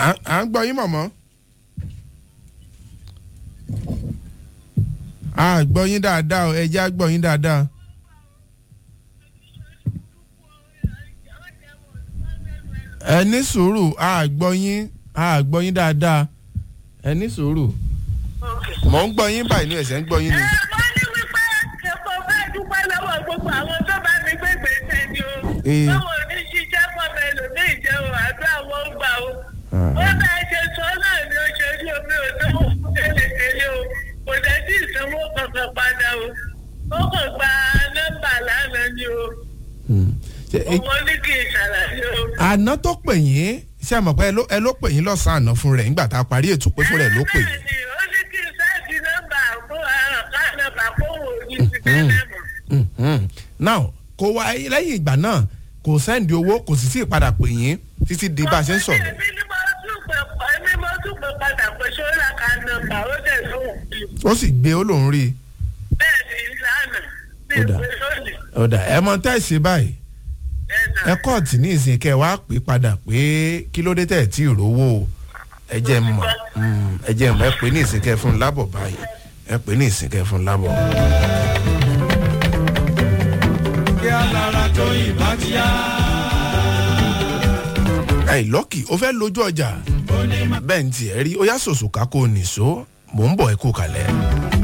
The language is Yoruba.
à à ń gbọ́ yín mọ̀mọ́. a gbọ́ yín dáadáa o ẹ jẹ́ á gbọ́ yín dáadáa. ẹ ní sùúrù a gbọ́ yín a gbọ́ yín dáadáa ẹ ní sùúrù mò ń gbọ́ yín báyìí ní ẹ̀sẹ̀ ń gbọ́ yín ni. ẹ wọ́n ní wípé ẹ̀kọ́ fẹ́ dúpẹ́ lọ́wọ́ gbogbo àwọn tó bá mi gbé gbèsè ni o. Ee. báwo ní ṣiṣẹ́ pọ̀ bẹ́ẹ̀ lò ní ìjẹ́ o àdúrà wọn gbà o. Ah. ó bá ṣe sọ náà ni ó ṣe rí omi ò tó kélekèlé o kò dẹ̀ sí ìsanwó kankan padà o. ó kàn gba nọ́mbà lánàá ni o. Hmm. Ṣé, ẹ- ọmọ ní kì í ṣàlàyé o. àná tó pè yín ṣé ẹ mọ̀ pé ẹ ló- ẹ ló pè yín lọ́sàn-án àná fún rẹ̀ nígbà tá a parí ètò pé fún rẹ̀ ló pè yín. Bẹ́ẹ̀ni, ó ní kí n sáàtì nọ́mbà fún àrùn ká nọ́mbà fún òun ní ti tẹ́lẹ̀ mọ̀. Mhm. now kò wá lẹ́yìn ìgbà náà kò sẹ́ndì owó kò sì sí ìpadà pè yín títí di bá a ṣe ń sọ̀rọ̀. Èmi ni mo tún pè pọ̀ èmi mo tún pè padà pé ṣọ́ra ká nọ́mbà ó dẹ̀ lóhùn bí. ó sì gbé ó lòún rí i. Bẹ́ẹ̀ni ìlànà bí Ó dà. ìpè lónìí. ọ̀dà ẹ mọ tẹ́sí báyìí ẹ kọ́ọ̀tì ní ìsìn kẹ́ ẹ wá pè padà pé kí ló dé tẹ̀ tí ì rówó o ẹ jẹ́ n mọ̀ Mm, ẹ jẹ́ n mọ̀ ẹ pè ní ìsìn kẹ́ ẹ fún un lábọ̀ báyìí ẹ pè ní ìsìn kẹ́ ẹ fún un lábọ̀. kí alára tó ìbá ti yá. ẹ lọ́kì ó fẹ́ lójú ọjà bẹ́ẹ̀ ní tiẹ̀ rí ó yá sòsò ká kó o nìṣó mò ń bọ̀ ẹ kú kalẹ̀.